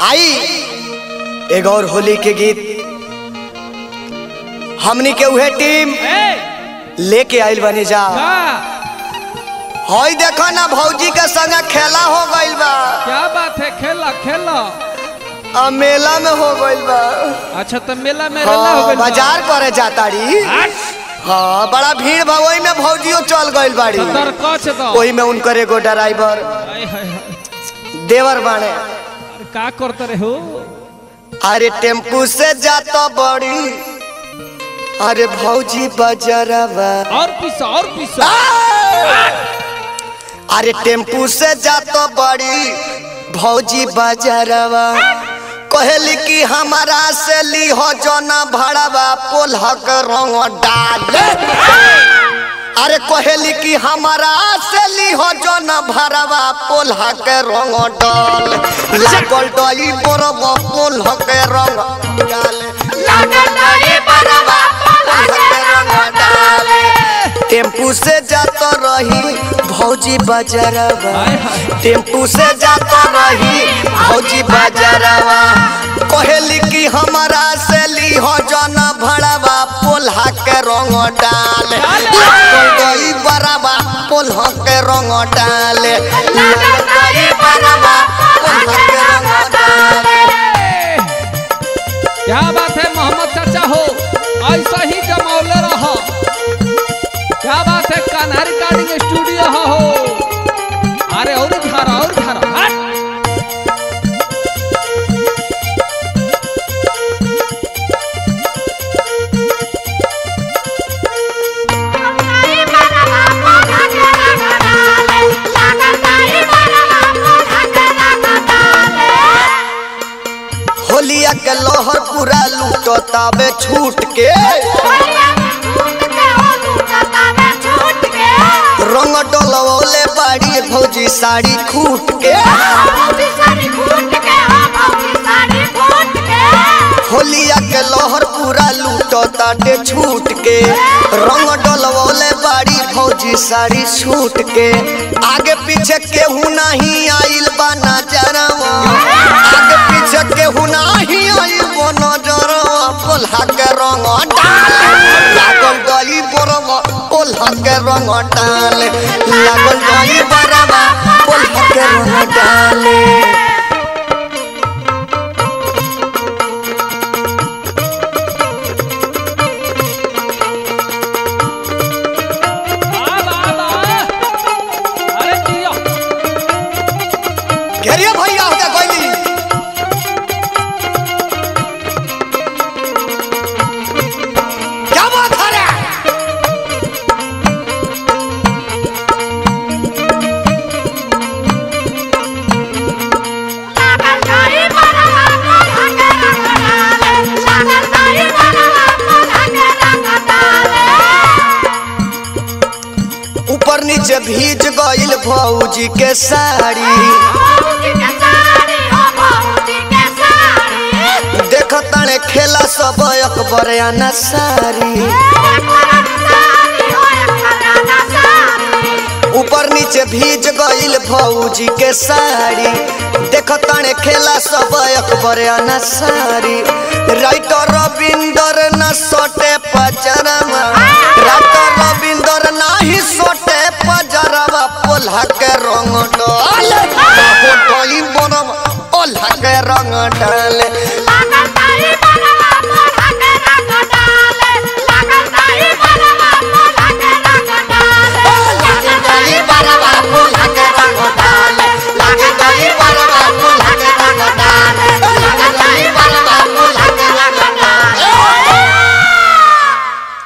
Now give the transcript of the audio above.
आई एक और होली के गीत हमनी के उहे टीम ए, लेके आइल बनी जा का हई देखो ना भौजी के संग खेला हो गइल बा क्या बात है खेला खेला आ मेला में हो गइल बा अच्छा तो मेला में रेला हो हाँ गइल बा। बाजार करे जाताड़ी हट, हाँ बड़ा भीड़ बा ओही में भौजियो चल गइल बाड़ी तो दर कच दो ओही में उनकर एगो ड्राइवर आय, हाय, हाय। देवर बाणे अरे का करते रहे हो अरे टेम्पू से जाता बड़ी अरे भौजी बाजारवा और पीसा और पीसा अरे टेम्पू से जाता बड़ी भौजी बाजारवा कहली कि हमारा से ली हो जना भाड़ावा पोल्हा के रंग डाले अरे कहली कि हमारा से ली हो जना भाड़ावा पोल्हा के रंग डाल लागल डई बरब पोल्हा के रंग डाले टेम्पू से जाता रही भौजी बाजारवा हाय, हाय। टेम्पू से जाता रही भौजी बाजारवा कहली कि हमारा से ली हो जना भड़ावा पोल्हा के रंग डाल लागल गई बराबा पोल्हा के रंग डाल लागल गई बराबा पोल्हा के रंग डाल क्या बात है मोहम्मद चाचा हो ऐसा ही जमौले रहो क्या बात है कान्हा रिकॉर्डिंग स्टूडियो हो हो अरे और धारा और धारा हट होलिया के लोहर पूरा लूटो ताबे छूट के रंग डोलवले बाड़ी भौजी साड़ी खूट के होलिया के लोहर पूरा लूटो ताटे छूट के रंग डोलवले बाड़ी भौजी साड़ी छूट के आगे पीछे केहू नहीं आइल बा नजरवा आगे पीछे केहू नहीं आइल बा नजरवा पोल्हा के रंग डाल लागल गई बरवा पोल्हा के रंग डाल लागल गई बरवा पोल्हा के रंग डाल आ बा बा अरे दियो घेरिए भैया हो गया कोयली क्या बात है रे ऊपर नीचे भीज गइल भौजी के साड़ी देख तने खेला सब अकबर आना सारी ऊपर नीचे भीज गइल भौजी के साड़ी देख तने खेला सब अकबर आना सारी राइटर रविंदर न सोटे पजरमा राइटर रविंदर नाही सोटे पजरवा पोल्हा के रंग डाल बाहो डोई बनम ओल्हा के रंग डाल